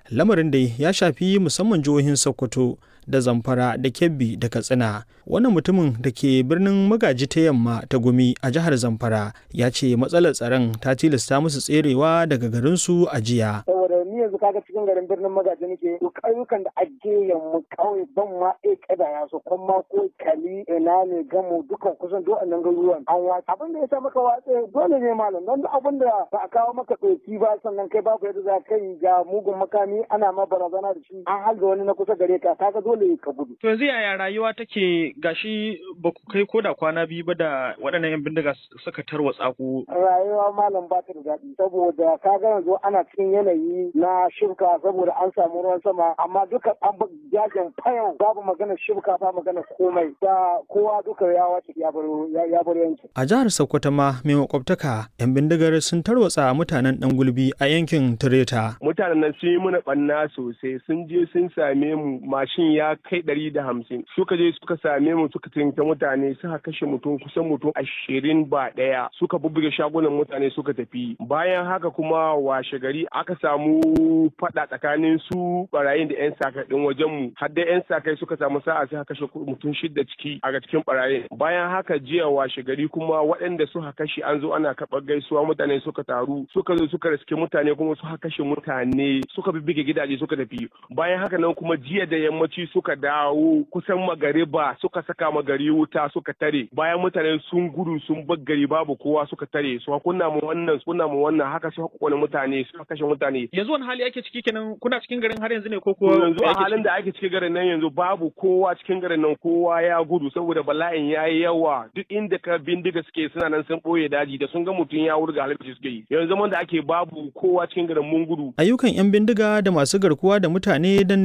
lamarin dai ya shafi musamman jihohin sokoto da zamfara da kebbi da katsina wannan mutumin da ke birnin magaji ta yamma ta gumi a jihar zamfara ya ce matsalar tsaron ta tilasta musu tserewa daga garinsu a jiya saboda ni yanzu kaga cikin garin birnin magaji nake duk ayyukan da ake yamma kawai ban ma e kada ya so kuma ko kali ina ne gamu dukan kusan duk annan garuruwan an watsa abin da ya sa maka watsa dole ne malam don duk abin da ba a kawo maka ɗauki ba sannan kai babu yadda za ka yi ga mugun makami ana ma barazana da shi an halga wani na kusa gare ka kaga dole ka gudu. To yanzu yaya rayuwa take gashi ba ku kai ko da kwana biyu ba da waɗannan 'yan bindiga suka tarwatsa ku. Rayuwa malam ba ta da daɗi saboda ka ga yanzu ana cikin yanayi na shirka saboda an samu ruwan sama amma duka an jajin fayau babu magana shirka ba magana komai da kowa duka ya wace ya bar yanki. A jihar Sokoto ma mai makwabtaka 'yan bindigar sun tarwatsa mutanen ɗan gulbi a yankin Tireta. Mutanen nan sun yi mana ɓanna sosai sun je sun same mu mashin ya kai ɗari da hamsin suka je suka same mu suka tinta mutane suka kashe mutum kusan mutum ashirin ba ɗaya suka bubbuge shagunan mutane suka tafi bayan haka kuma washe gari aka samu faɗa tsakanin su barayin da yan sakai ɗin wajen mu har da yan sakai suka samu sa'a suka kashe mutum shidda ciki a cikin barayin bayan haka jiya washe gari kuma waɗanda suka kashe an zo ana karɓar gaisuwa mutane suka taru suka zo suka riske mutane kuma suka kashe mutane suka bibbige gidaje suka tafi bayan haka nan kuma jiya da yammaci suka dawo kusan magariba suka saka magari wuta suka tare bayan mutane sun gudu sun bar gari babu kowa suka tare su kunna mu wannan kunna mu wannan haka su kone mutane suka kashe mutane yanzu wani hali ake ciki kenan kuna cikin garin har yanzu ne ko kuwa yanzu a halin da ake cikin garin nan yanzu babu kowa cikin garin nan kowa ya gudu saboda bala'in yayi yawa duk inda ka bindiga suke suna nan sun boye daji da sun ga mutum ya wurga halin suke yi yanzu zaman da ake babu kowa cikin garin mun gudu ayyukan yan bindiga da masu garkuwa da mutane dan